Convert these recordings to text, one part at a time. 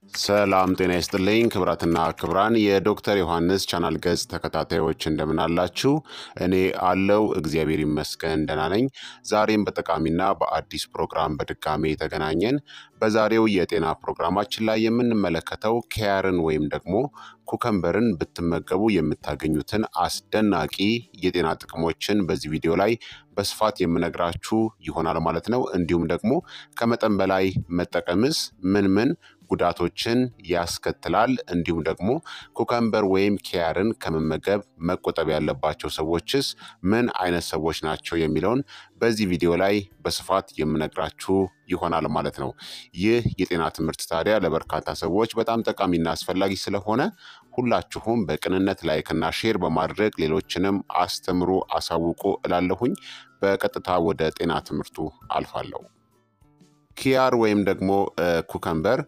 ሰላም ጤና ይስጥልኝ ክብራትና ክብራን የዶክተር ዮሐንስ ቻናል ገጽ ተከታታዮች እንደምን አላችሁ? እኔ አለው እግዚአብሔር ይመስገን ደህና ነኝ። ዛሬም በጠቃሚና በአዲስ ፕሮግራም በድጋሜ ተገናኘን። በዛሬው የጤና ፕሮግራማችን ላይ የምንመለከተው ኪያርን ወይም ደግሞ ኩከምበርን ብትመገቡ የምታገኙትን አስደናቂ የጤና ጥቅሞችን በዚህ ቪዲዮ ላይ በስፋት የምነግራችሁ ይሆናል ማለት ነው። እንዲሁም ደግሞ ከመጠን በላይ መጠቀምስ ምን ምን ጉዳቶችን ያስከትላል፣ እንዲሁም ደግሞ ኩከምበር ወይም ኪያርን ከመመገብ መቆጠብ ያለባቸው ሰዎችስ ምን አይነት ሰዎች ናቸው የሚለውን በዚህ ቪዲዮ ላይ በስፋት የምነግራችሁ ይሆናል ማለት ነው። ይህ የጤና ትምህርት ታዲያ ለበርካታ ሰዎች በጣም ጠቃሚና አስፈላጊ ስለሆነ ሁላችሁም በቅንነት ላይክና ሼር በማድረግ ሌሎችንም አስተምሩ፣ አሳውቁ እላለሁኝ። በቀጥታ ወደ ጤና ትምህርቱ አልፋለሁ። ኪያር ወይም ደግሞ ኩከምበር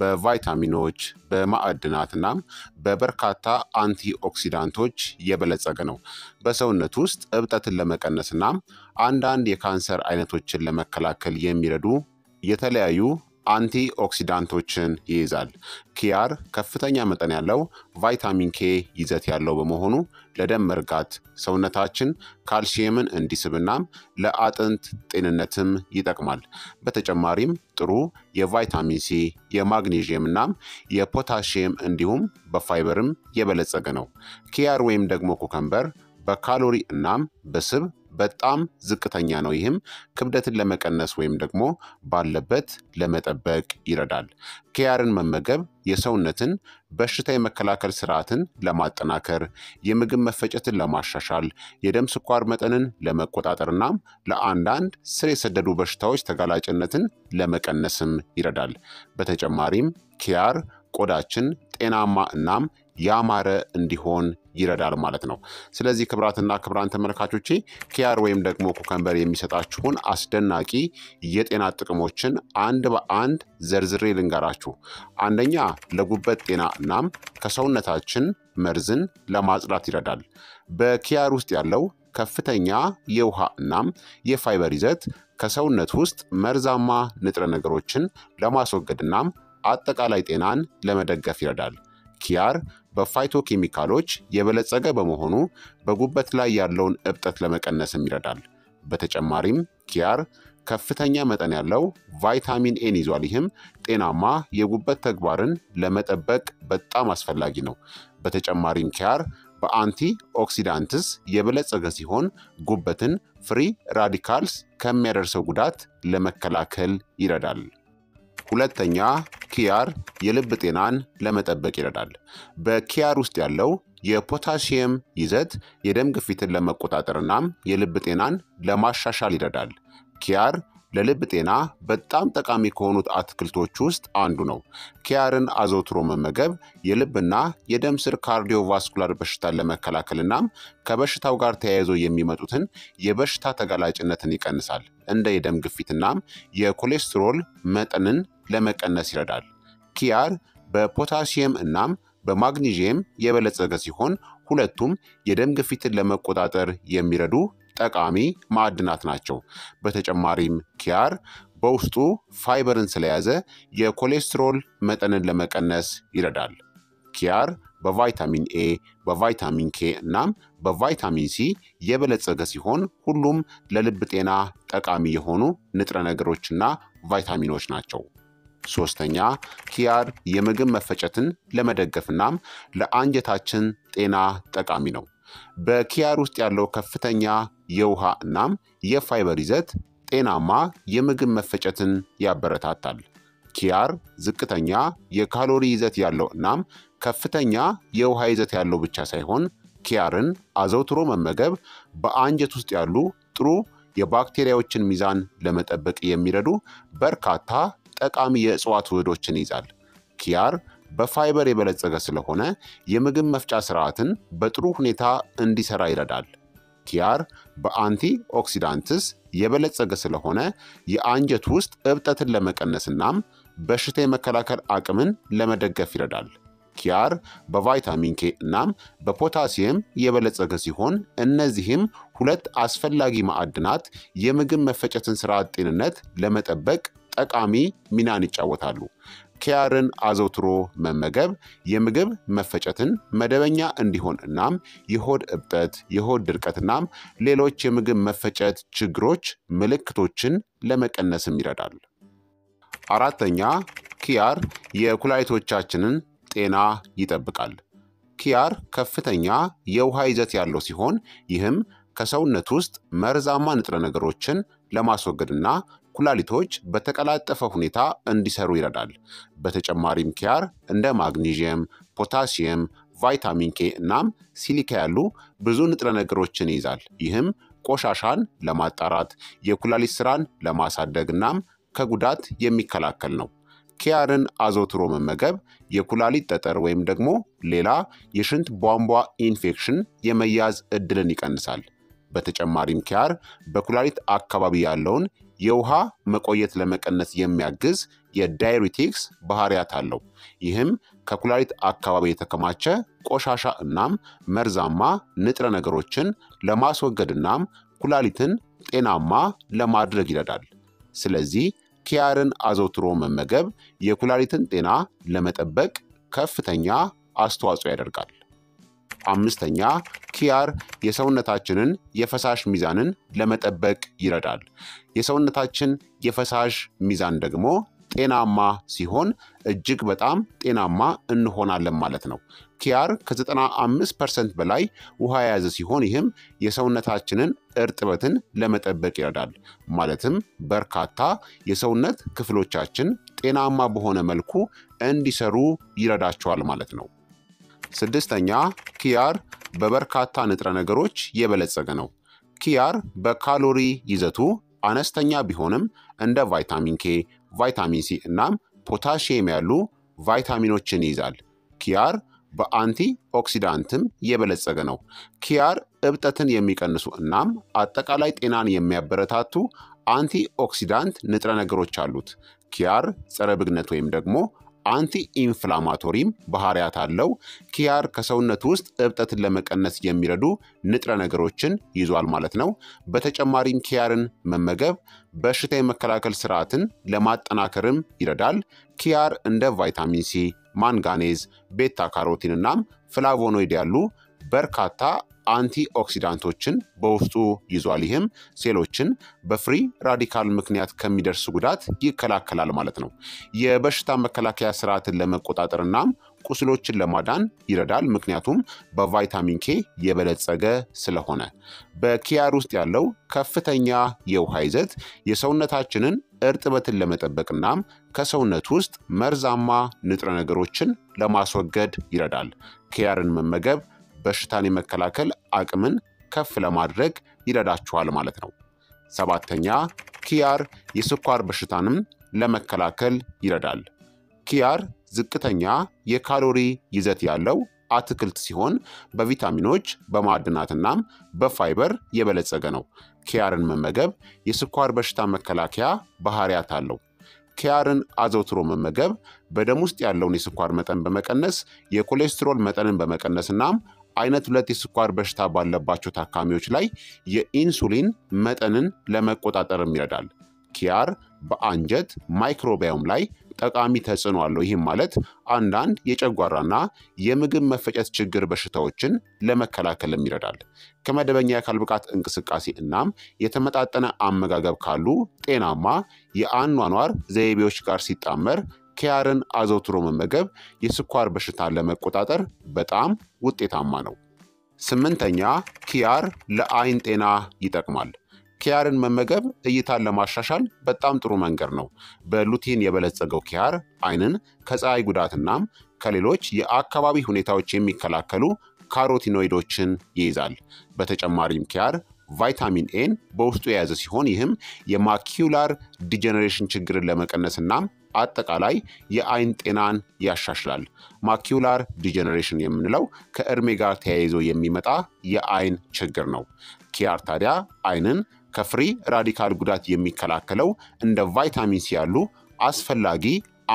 በቫይታሚኖች በማዕድናትናም በበርካታ አንቲ ኦክሲዳንቶች የበለጸገ ነው። በሰውነት ውስጥ እብጠትን ለመቀነስናም አንዳንድ የካንሰር አይነቶችን ለመከላከል የሚረዱ የተለያዩ አንቲ ኦክሲዳንቶችን ይይዛል። ኪያር ከፍተኛ መጠን ያለው ቫይታሚን ኬ ይዘት ያለው በመሆኑ ለደም መርጋት፣ ሰውነታችን ካልሲየምን እንዲስብናም ለአጥንት ጤንነትም ይጠቅማል። በተጨማሪም ጥሩ የቫይታሚን ሲ፣ የማግኔዥየም እናም የፖታሽየም እንዲሁም በፋይበርም የበለጸገ ነው። ኪያር ወይም ደግሞ ኩከምበር በካሎሪ እናም በስብ በጣም ዝቅተኛ ነው። ይህም ክብደትን ለመቀነስ ወይም ደግሞ ባለበት ለመጠበቅ ይረዳል። ኪያርን መመገብ የሰውነትን በሽታ የመከላከል ስርዓትን ለማጠናከር፣ የምግብ መፈጨትን ለማሻሻል፣ የደም ስኳር መጠንን ለመቆጣጠር እናም ለአንዳንድ ስር የሰደዱ በሽታዎች ተጋላጭነትን ለመቀነስም ይረዳል። በተጨማሪም ኪያር ቆዳችን ጤናማ እናም ያማረ እንዲሆን ይረዳል ማለት ነው። ስለዚህ ክብራትና ክብራን ተመልካቾቼ ኪያር ወይም ደግሞ ኩከምበር የሚሰጣችሁን አስደናቂ የጤና ጥቅሞችን አንድ በአንድ ዘርዝሬ ልንገራችሁ። አንደኛ ለጉበት ጤና እናም ከሰውነታችን መርዝን ለማጽዳት ይረዳል። በኪያር ውስጥ ያለው ከፍተኛ የውሃ እናም የፋይበር ይዘት ከሰውነት ውስጥ መርዛማ ንጥረ ነገሮችን ለማስወገድ እናም አጠቃላይ ጤናን ለመደገፍ ይረዳል። ኪያር በፋይቶ ኬሚካሎች የበለጸገ በመሆኑ በጉበት ላይ ያለውን እብጠት ለመቀነስም ይረዳል። በተጨማሪም ኪያር ከፍተኛ መጠን ያለው ቫይታሚን ኤን ይዟል። ይህም ጤናማ የጉበት ተግባርን ለመጠበቅ በጣም አስፈላጊ ነው። በተጨማሪም ኪያር በአንቲ ኦክሲዳንትስ የበለጸገ ሲሆን ጉበትን ፍሪ ራዲካልስ ከሚያደርሰው ጉዳት ለመከላከል ይረዳል። ሁለተኛ ኪያር የልብ ጤናን ለመጠበቅ ይረዳል። በኪያር ውስጥ ያለው የፖታሲየም ይዘት የደም ግፊትን ለመቆጣጠር እናም የልብ ጤናን ለማሻሻል ይረዳል። ኪያር ለልብ ጤና በጣም ጠቃሚ ከሆኑት አትክልቶች ውስጥ አንዱ ነው። ኪያርን አዘውትሮ መመገብ የልብና የደም ስር ካርዲዮቫስኩላር በሽታን ለመከላከል እናም ከበሽታው ጋር ተያይዞ የሚመጡትን የበሽታ ተጋላጭነትን ይቀንሳል። እንደ የደም ግፊትናም የኮሌስትሮል መጠንን ለመቀነስ ይረዳል። ኪያር በፖታሲየም እናም በማግኒዥየም የበለጸገ ሲሆን ሁለቱም የደም ግፊትን ለመቆጣጠር የሚረዱ ጠቃሚ ማዕድናት ናቸው። በተጨማሪም ኪያር በውስጡ ፋይበርን ስለያዘ የኮሌስትሮል መጠንን ለመቀነስ ይረዳል። ኪያር በቫይታሚን ኤ፣ በቫይታሚን ኬ እናም በቫይታሚን ሲ የበለጸገ ሲሆን ሁሉም ለልብ ጤና ጠቃሚ የሆኑ ንጥረ ነገሮችና ቫይታሚኖች ናቸው። ሶስተኛ ኪያር የምግብ መፈጨትን ለመደገፍ እናም ለአንጀታችን ጤና ጠቃሚ ነው። በኪያር ውስጥ ያለው ከፍተኛ የውሃ እናም የፋይበር ይዘት ጤናማ የምግብ መፈጨትን ያበረታታል። ኪያር ዝቅተኛ የካሎሪ ይዘት ያለው እናም ከፍተኛ የውሃ ይዘት ያለው ብቻ ሳይሆን ኪያርን አዘውትሮ መመገብ በአንጀት ውስጥ ያሉ ጥሩ የባክቴሪያዎችን ሚዛን ለመጠበቅ የሚረዱ በርካታ ጠቃሚ የእጽዋት ውህዶችን ይዛል። ኪያር በፋይበር የበለጸገ ስለሆነ የምግብ መፍጫ ስርዓትን በጥሩ ሁኔታ እንዲሰራ ይረዳል። ኪያር በአንቲ ኦክሲዳንትስ የበለጸገ ስለሆነ የአንጀት ውስጥ እብጠትን ለመቀነስ እናም በሽታ የመከላከል አቅምን ለመደገፍ ይረዳል። ኪያር በቫይታሚን ኬ እናም በፖታሲየም የበለጸገ ሲሆን እነዚህም ሁለት አስፈላጊ ማዕድናት የምግብ መፈጨትን ስርዓት ጤንነት ለመጠበቅ ጠቃሚ ሚናን ይጫወታሉ። ኪያርን አዘውትሮ መመገብ የምግብ መፈጨትን መደበኛ እንዲሆን እናም የሆድ እብጠት፣ የሆድ ድርቀት እናም ሌሎች የምግብ መፈጨት ችግሮች ምልክቶችን ለመቀነስም ይረዳል። አራተኛ ኪያር የኩላሊቶቻችንን ጤና ይጠብቃል። ኪያር ከፍተኛ የውሃ ይዘት ያለው ሲሆን ይህም ከሰውነት ውስጥ መርዛማ ንጥረ ነገሮችን ለማስወገድና ኩላሊቶች በተቀላጠፈ ሁኔታ እንዲሰሩ ይረዳል። በተጨማሪም ኪያር እንደ ማግኒዥየም፣ ፖታሲየም፣ ቫይታሚን ኬ እናም ሲሊካ ያሉ ብዙ ንጥረ ነገሮችን ይይዛል። ይህም ቆሻሻን ለማጣራት የኩላሊት ስራን ለማሳደግ እናም ከጉዳት የሚከላከል ነው። ኪያርን አዘውትሮ መመገብ የኩላሊት ጠጠር ወይም ደግሞ ሌላ የሽንት ቧንቧ ኢንፌክሽን የመያዝ እድልን ይቀንሳል። በተጨማሪም ኪያር በኩላሊት አካባቢ ያለውን የውሃ መቆየት ለመቀነስ የሚያግዝ የዳይሪቲክስ ባህሪያት አለው። ይህም ከኩላሊት አካባቢ የተከማቸ ቆሻሻ እናም መርዛማ ንጥረ ነገሮችን ለማስወገድ እናም ኩላሊትን ጤናማ ለማድረግ ይረዳል። ስለዚህ ኪያርን አዘውትሮ መመገብ የኩላሊትን ጤና ለመጠበቅ ከፍተኛ አስተዋጽኦ ያደርጋል። አምስተኛ ኪያር የሰውነታችንን የፈሳሽ ሚዛንን ለመጠበቅ ይረዳል። የሰውነታችን የፈሳሽ ሚዛን ደግሞ ጤናማ ሲሆን እጅግ በጣም ጤናማ እንሆናለን ማለት ነው። ኪያር ከ95 ፐርሰንት በላይ ውሃ የያዘ ሲሆን ይህም የሰውነታችንን እርጥበትን ለመጠበቅ ይረዳል። ማለትም በርካታ የሰውነት ክፍሎቻችን ጤናማ በሆነ መልኩ እንዲሰሩ ይረዳቸዋል ማለት ነው። ስድስተኛ ኪያር በበርካታ ንጥረ ነገሮች የበለጸገ ነው። ኪያር በካሎሪ ይዘቱ አነስተኛ ቢሆንም እንደ ቫይታሚን ኬ፣ ቫይታሚን ሲ እናም ፖታሺየም ያሉ ቫይታሚኖችን ይይዛል። ኪያር በአንቲ ኦክሲዳንትም የበለጸገ ነው። ኪያር እብጠትን የሚቀንሱ እናም አጠቃላይ ጤናን የሚያበረታቱ አንቲ ኦክሲዳንት ንጥረ ነገሮች አሉት። ኪያር ጸረ ብግነት ወይም ደግሞ አንቲ ኢንፍላማቶሪም ባህሪያት አለው። ኪያር ከሰውነት ውስጥ እብጠትን ለመቀነስ የሚረዱ ንጥረ ነገሮችን ይዟል ማለት ነው። በተጨማሪም ኪያርን መመገብ በሽታ የመከላከል ስርዓትን ለማጠናከርም ይረዳል። ኪያር እንደ ቫይታሚን ሲ፣ ማንጋኔዝ፣ ቤታ ካሮቲን እናም ፍላቮኖይድ ያሉ በርካታ አንቲ ኦክሲዳንቶችን በውስጡ ይዟል። ይህም ሴሎችን በፍሪ ራዲካል ምክንያት ከሚደርስ ጉዳት ይከላከላል ማለት ነው። የበሽታ መከላከያ ስርዓትን ለመቆጣጠር እናም ቁስሎችን ለማዳን ይረዳል። ምክንያቱም በቫይታሚን ኬ የበለጸገ ስለሆነ። በኪያር ውስጥ ያለው ከፍተኛ የውሃ ይዘት የሰውነታችንን እርጥበትን ለመጠበቅ እናም ከሰውነት ውስጥ መርዛማ ንጥረ ነገሮችን ለማስወገድ ይረዳል። ኪያርን መመገብ በሽታን የመከላከል አቅምን ከፍ ለማድረግ ይረዳችኋል ማለት ነው። ሰባተኛ ኪያር የስኳር በሽታንም ለመከላከል ይረዳል። ኪያር ዝቅተኛ የካሎሪ ይዘት ያለው አትክልት ሲሆን በቪታሚኖች በማዕድናትናም በፋይበር የበለጸገ ነው። ኪያርን መመገብ የስኳር በሽታ መከላከያ ባህሪያት አለው። ኪያርን አዘውትሮ መመገብ በደም ውስጥ ያለውን የስኳር መጠን በመቀነስ የኮሌስትሮል መጠንን በመቀነስ እናም አይነት ሁለት የስኳር በሽታ ባለባቸው ታካሚዎች ላይ የኢንሱሊን መጠንን ለመቆጣጠርም ይረዳል። ኪያር በአንጀት ማይክሮባዮም ላይ ጠቃሚ ተጽዕኖ አለው። ይህም ማለት አንዳንድ የጨጓራና የምግብ መፈጨት ችግር በሽታዎችን ለመከላከልም ይረዳል። ከመደበኛ የአካል ብቃት እንቅስቃሴ እናም የተመጣጠነ አመጋገብ ካሉ ጤናማ የአኗኗር ዘይቤዎች ጋር ሲጣመር ኪያርን አዘውትሮ መመገብ የስኳር በሽታን ለመቆጣጠር በጣም ውጤታማ ነው። ስምንተኛ ኪያር ለአይን ጤና ይጠቅማል። ኪያርን መመገብ እይታን ለማሻሻል በጣም ጥሩ መንገድ ነው። በሉቲን የበለጸገው ኪያር አይንን ከፀሐይ ጉዳትናም ከሌሎች የአካባቢ ሁኔታዎች የሚከላከሉ ካሮቲኖይዶችን ይይዛል። በተጨማሪም ኪያር ቫይታሚን ኤን በውስጡ የያዘ ሲሆን ይህም የማኪውላር ዲጀነሬሽን ችግርን ለመቀነስ እናም አጠቃላይ የአይን ጤናን ያሻሽላል። ማኪውላር ዲጀነሬሽን የምንለው ከእድሜ ጋር ተያይዞ የሚመጣ የአይን ችግር ነው። ኪያር ታዲያ አይንን ከፍሪ ራዲካል ጉዳት የሚከላከለው እንደ ቫይታሚን ሲ ያሉ አስፈላጊ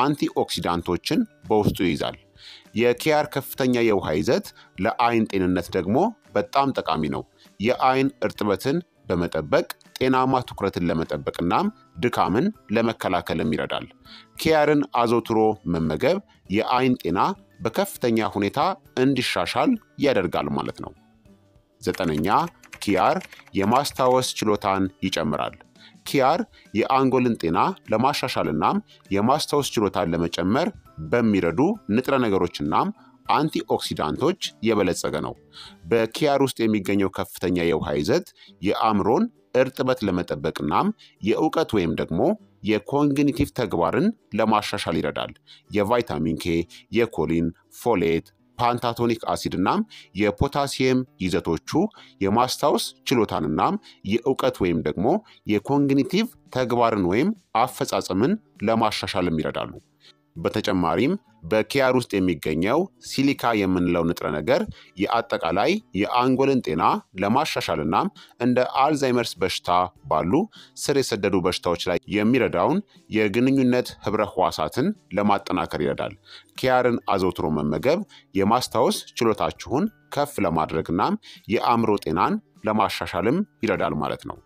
አንቲኦክሲዳንቶችን በውስጡ ይይዛል። የኪያር ከፍተኛ የውሃ ይዘት ለአይን ጤንነት ደግሞ በጣም ጠቃሚ ነው። የአይን እርጥበትን በመጠበቅ ጤናማ ትኩረትን ለመጠበቅ እናም ድካምን ለመከላከልም ይረዳል። ኪያርን አዘውትሮ መመገብ የአይን ጤና በከፍተኛ ሁኔታ እንዲሻሻል ያደርጋል ማለት ነው። ዘጠነኛ ኪያር የማስታወስ ችሎታን ይጨምራል። ኪያር የአንጎልን ጤና ለማሻሻል እናም የማስታወስ ችሎታን ለመጨመር በሚረዱ ንጥረ ነገሮችናም አንቲኦክሲዳንቶች የበለጸገ ነው። በኪያር ውስጥ የሚገኘው ከፍተኛ የውሃ ይዘት የአእምሮን እርጥበት ለመጠበቅ እናም የእውቀት ወይም ደግሞ የኮግኒቲቭ ተግባርን ለማሻሻል ይረዳል። የቫይታሚን ኬ፣ የኮሊን፣ ፎሌት፣ ፓንታቶኒክ አሲድ እናም የፖታሲየም ይዘቶቹ የማስታወስ ችሎታንናም የእውቀት ወይም ደግሞ የኮግኒቲቭ ተግባርን ወይም አፈጻጸምን ለማሻሻልም ይረዳሉ። በተጨማሪም በኪያር ውስጥ የሚገኘው ሲሊካ የምንለው ንጥረ ነገር የአጠቃላይ የአንጎልን ጤና ለማሻሻል እናም እንደ አልዛይመርስ በሽታ ባሉ ስር የሰደዱ በሽታዎች ላይ የሚረዳውን የግንኙነት ህብረ ህዋሳትን ለማጠናከር ይረዳል። ኪያርን አዘውትሮ መመገብ የማስታወስ ችሎታችሁን ከፍ ለማድረግ እናም የአእምሮ ጤናን ለማሻሻልም ይረዳል ማለት ነው።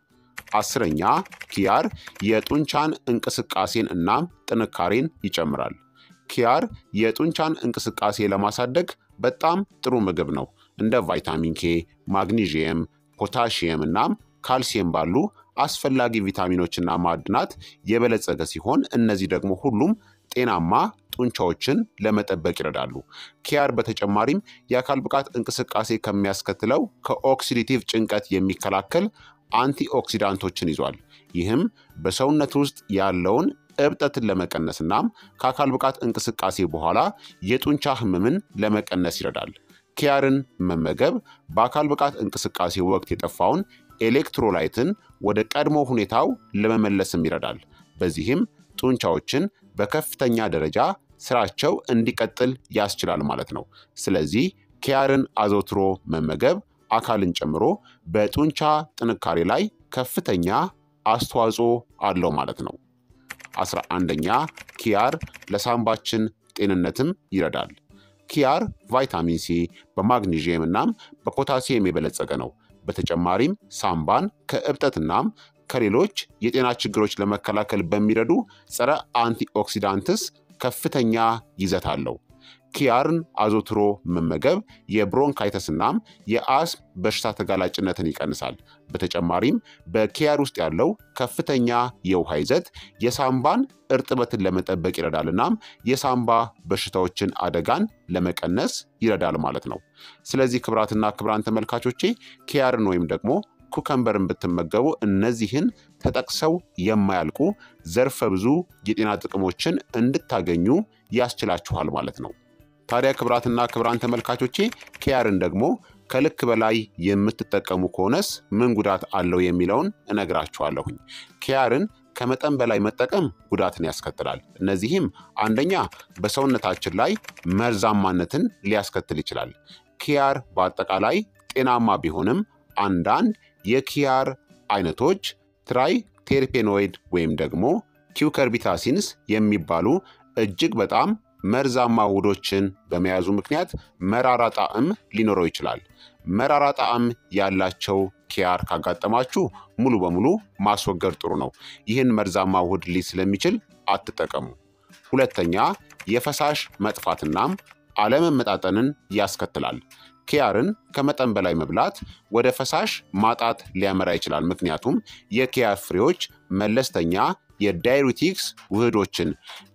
አስረኛ ኪያር የጡንቻን እንቅስቃሴን እናም ጥንካሬን ይጨምራል። ኪያር የጡንቻን እንቅስቃሴ ለማሳደግ በጣም ጥሩ ምግብ ነው። እንደ ቫይታሚን ኬ፣ ማግኒዥየም፣ ፖታሺየም እናም ካልሲየም ባሉ አስፈላጊ ቪታሚኖችና ማዕድናት የበለጸገ ሲሆን እነዚህ ደግሞ ሁሉም ጤናማ ጡንቻዎችን ለመጠበቅ ይረዳሉ። ኪያር በተጨማሪም የአካል ብቃት እንቅስቃሴ ከሚያስከትለው ከኦክሲዲቲቭ ጭንቀት የሚከላከል አንቲኦክሲዳንቶችን ይዟል። ይህም በሰውነት ውስጥ ያለውን እብጠትን ለመቀነስ እናም ከአካል ብቃት እንቅስቃሴ በኋላ የጡንቻ ህመምን ለመቀነስ ይረዳል። ኪያርን መመገብ በአካል ብቃት እንቅስቃሴ ወቅት የጠፋውን ኤሌክትሮላይትን ወደ ቀድሞ ሁኔታው ለመመለስም ይረዳል። በዚህም ጡንቻዎችን በከፍተኛ ደረጃ ስራቸው እንዲቀጥል ያስችላል ማለት ነው። ስለዚህ ኪያርን አዘውትሮ መመገብ አካልን ጨምሮ በጡንቻ ጥንካሬ ላይ ከፍተኛ አስተዋጽኦ አለው ማለት ነው። አስራ አንደኛ ኪያር ለሳምባችን ጤንነትም ይረዳል። ኪያር ቫይታሚን ሲ በማግኒዥየም እናም በፖታሲየም የበለጸገ ነው። በተጨማሪም ሳምባን ከእብጠትናም ከሌሎች የጤና ችግሮች ለመከላከል በሚረዱ ጸረ አንቲኦክሲዳንትስ ከፍተኛ ይዘት አለው። ኪያርን አዘውትሮ መመገብ የብሮንካይተስ እናም የአስም በሽታ ተጋላጭነትን ይቀንሳል። በተጨማሪም በኪያር ውስጥ ያለው ከፍተኛ የውሃ ይዘት የሳምባን እርጥበትን ለመጠበቅ ይረዳል እናም የሳምባ በሽታዎችን አደጋን ለመቀነስ ይረዳል ማለት ነው። ስለዚህ ክብራትና ክብራን ተመልካቾቼ ኪያርን ወይም ደግሞ ኩከምበርን ብትመገቡ እነዚህን ተጠቅሰው የማያልቁ ዘርፈ ብዙ የጤና ጥቅሞችን እንድታገኙ ያስችላችኋል ማለት ነው። ታዲያ ክብራትና ክብራን ተመልካቾቼ ኪያርን ደግሞ ከልክ በላይ የምትጠቀሙ ከሆነስ ምን ጉዳት አለው የሚለውን እነግራችኋለሁኝ። ኪያርን ከመጠን በላይ መጠቀም ጉዳትን ያስከትላል። እነዚህም አንደኛ በሰውነታችን ላይ መርዛማነትን ሊያስከትል ይችላል። ኪያር በአጠቃላይ ጤናማ ቢሆንም አንዳንድ የኪያር አይነቶች ትራይ ቴርፔኖይድ ወይም ደግሞ ኪውከርቢታሲንስ የሚባሉ እጅግ በጣም መርዛማ ውህዶችን በመያዙ ምክንያት መራራ ጣዕም ሊኖረው ይችላል። መራራ ጣዕም ያላቸው ኪያር ካጋጠማችሁ ሙሉ በሙሉ ማስወገድ ጥሩ ነው። ይህን መርዛማ ውህድ ሊይዝ ስለሚችል አትጠቀሙ። ሁለተኛ የፈሳሽ መጥፋትናም አለመመጣጠንን ያስከትላል። ኪያርን ከመጠን በላይ መብላት ወደ ፈሳሽ ማጣት ሊያመራ ይችላል። ምክንያቱም የኪያር ፍሬዎች መለስተኛ የዳይሪቲክስ ውህዶችን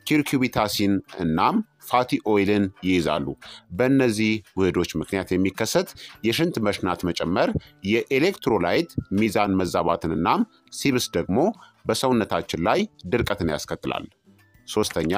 ኪርኩቢታሲን እናም ፋቲ ኦይልን ይይዛሉ። በእነዚህ ውህዶች ምክንያት የሚከሰት የሽንት መሽናት መጨመር፣ የኤሌክትሮላይት ሚዛን መዛባትን እናም ሲብስ ደግሞ በሰውነታችን ላይ ድርቀትን ያስከትላል። ሶስተኛ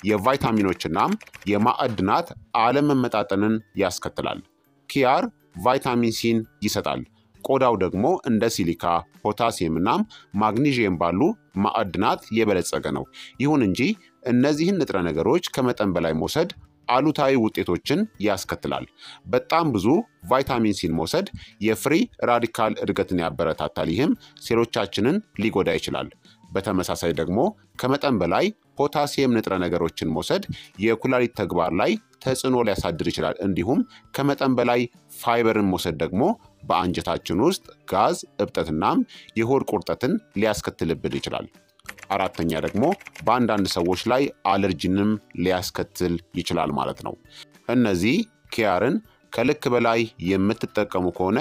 የቫይታሚኖችናም የማዕድናት አለመመጣጠንን ያስከትላል። ኪያር ቫይታሚን ሲን ይሰጣል። ቆዳው ደግሞ እንደ ሲሊካ፣ ፖታሲየም እናም ማግኒዥየም ባሉ ማዕድናት የበለጸገ ነው። ይሁን እንጂ እነዚህን ንጥረ ነገሮች ከመጠን በላይ መውሰድ አሉታዊ ውጤቶችን ያስከትላል። በጣም ብዙ ቫይታሚን ሲን መውሰድ የፍሪ ራዲካል እድገትን ያበረታታል። ይህም ሴሎቻችንን ሊጎዳ ይችላል። በተመሳሳይ ደግሞ ከመጠን በላይ ፖታሲየም ንጥረ ነገሮችን መውሰድ የኩላሊት ተግባር ላይ ተጽዕኖ ሊያሳድር ይችላል። እንዲሁም ከመጠን በላይ ፋይበርን መውሰድ ደግሞ በአንጀታችን ውስጥ ጋዝ፣ እብጠትናም የሆድ ቁርጠትን ሊያስከትልብን ይችላል። አራተኛ ደግሞ በአንዳንድ ሰዎች ላይ አለርጂንም ሊያስከትል ይችላል ማለት ነው። እነዚህ ኪያርን ከልክ በላይ የምትጠቀሙ ከሆነ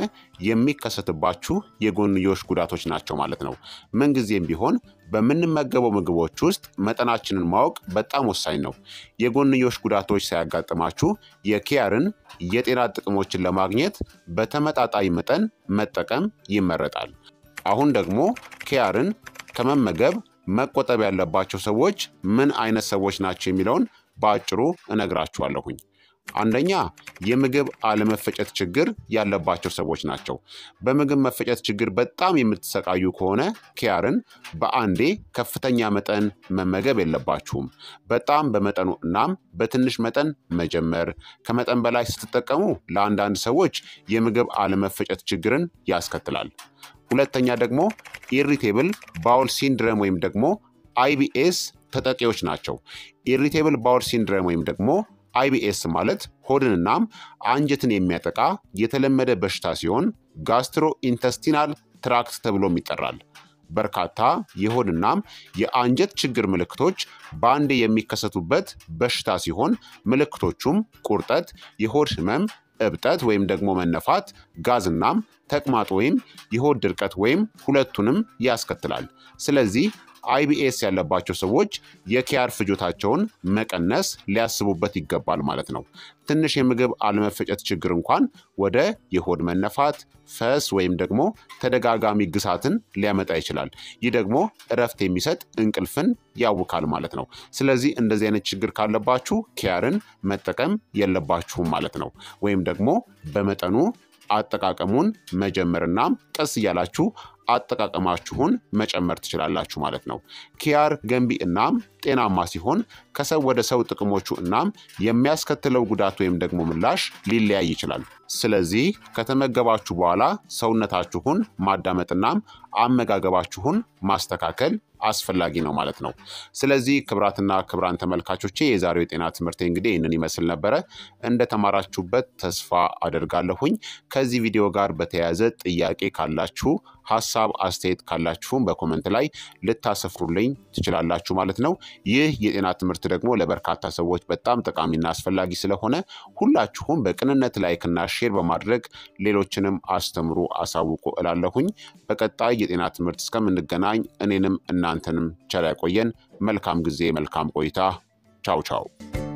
የሚከሰትባችሁ የጎንዮሽ ጉዳቶች ናቸው ማለት ነው። ምንጊዜም ቢሆን በምንመገበው ምግቦች ውስጥ መጠናችንን ማወቅ በጣም ወሳኝ ነው። የጎንዮሽ ጉዳቶች ሳያጋጥማችሁ የኪያርን የጤና ጥቅሞችን ለማግኘት በተመጣጣኝ መጠን መጠቀም ይመረጣል። አሁን ደግሞ ኪያርን ከመመገብ መቆጠብ ያለባቸው ሰዎች ምን አይነት ሰዎች ናቸው የሚለውን በአጭሩ እነግራችኋለሁኝ። አንደኛ የምግብ አለመፈጨት ችግር ያለባቸው ሰዎች ናቸው። በምግብ መፈጨት ችግር በጣም የምትሰቃዩ ከሆነ ኪያርን በአንዴ ከፍተኛ መጠን መመገብ የለባችሁም። በጣም በመጠኑ እናም በትንሽ መጠን መጀመር። ከመጠን በላይ ስትጠቀሙ ለአንዳንድ ሰዎች የምግብ አለመፈጨት ችግርን ያስከትላል። ሁለተኛ ደግሞ ኢሪቴብል ባውል ሲንድረም ወይም ደግሞ አይቢኤስ ተጠቂዎች ናቸው። ኢሪቴብል ባውል ሲንድረም ወይም ደግሞ አይቢኤስ ማለት ሆድንናም አንጀትን የሚያጠቃ የተለመደ በሽታ ሲሆን ጋስትሮ ኢንተስቲናል ትራክት ተብሎም ይጠራል። በርካታ የሆድናም የአንጀት ችግር ምልክቶች በአንዴ የሚከሰቱበት በሽታ ሲሆን ምልክቶቹም ቁርጠት፣ የሆድ ህመም፣ እብጠት ወይም ደግሞ መነፋት፣ ጋዝናም ተቅማጥ ወይም የሆድ ድርቀት ወይም ሁለቱንም ያስከትላል። ስለዚህ አይቢኤስ ያለባቸው ሰዎች የኪያር ፍጆታቸውን መቀነስ ሊያስቡበት ይገባል ማለት ነው። ትንሽ የምግብ አለመፈጨት ችግር እንኳን ወደ የሆድ መነፋት፣ ፈስ ወይም ደግሞ ተደጋጋሚ ግሳትን ሊያመጣ ይችላል። ይህ ደግሞ እረፍት የሚሰጥ እንቅልፍን ያውካል ማለት ነው። ስለዚህ እንደዚህ አይነት ችግር ካለባችሁ ኪያርን መጠቀም የለባችሁም ማለት ነው። ወይም ደግሞ በመጠኑ አጠቃቀሙን መጀመርና ቀስ እያላችሁ አጠቃቀማችሁን መጨመር ትችላላችሁ ማለት ነው። ኪያር ገንቢ እናም ጤናማ ሲሆን ከሰው ወደ ሰው ጥቅሞቹ እናም የሚያስከትለው ጉዳት ወይም ደግሞ ምላሽ ሊለያይ ይችላል። ስለዚህ ከተመገባችሁ በኋላ ሰውነታችሁን ማዳመጥናም አመጋገባችሁን ማስተካከል አስፈላጊ ነው ማለት ነው። ስለዚህ ክብራትና ክብራን ተመልካቾቼ የዛሬው የጤና ትምህርት እንግዲህ ይህንን ይመስል ነበረ። እንደተማራችሁበት ተስፋ አደርጋለሁኝ። ከዚህ ቪዲዮ ጋር በተያያዘ ጥያቄ ካላችሁ ሀሳብ አስተያየት ካላችሁም በኮመንት ላይ ልታሰፍሩልኝ ትችላላችሁ ማለት ነው። ይህ የጤና ትምህርት ደግሞ ለበርካታ ሰዎች በጣም ጠቃሚና አስፈላጊ ስለሆነ ሁላችሁም በቅንነት ላይክና ሼር በማድረግ ሌሎችንም አስተምሩ፣ አሳውቁ እላለሁኝ። በቀጣይ የጤና ትምህርት እስከምንገናኝ እኔንም እናንተንም ቸር ያቆየን። መልካም ጊዜ፣ መልካም ቆይታ። ቻው ቻው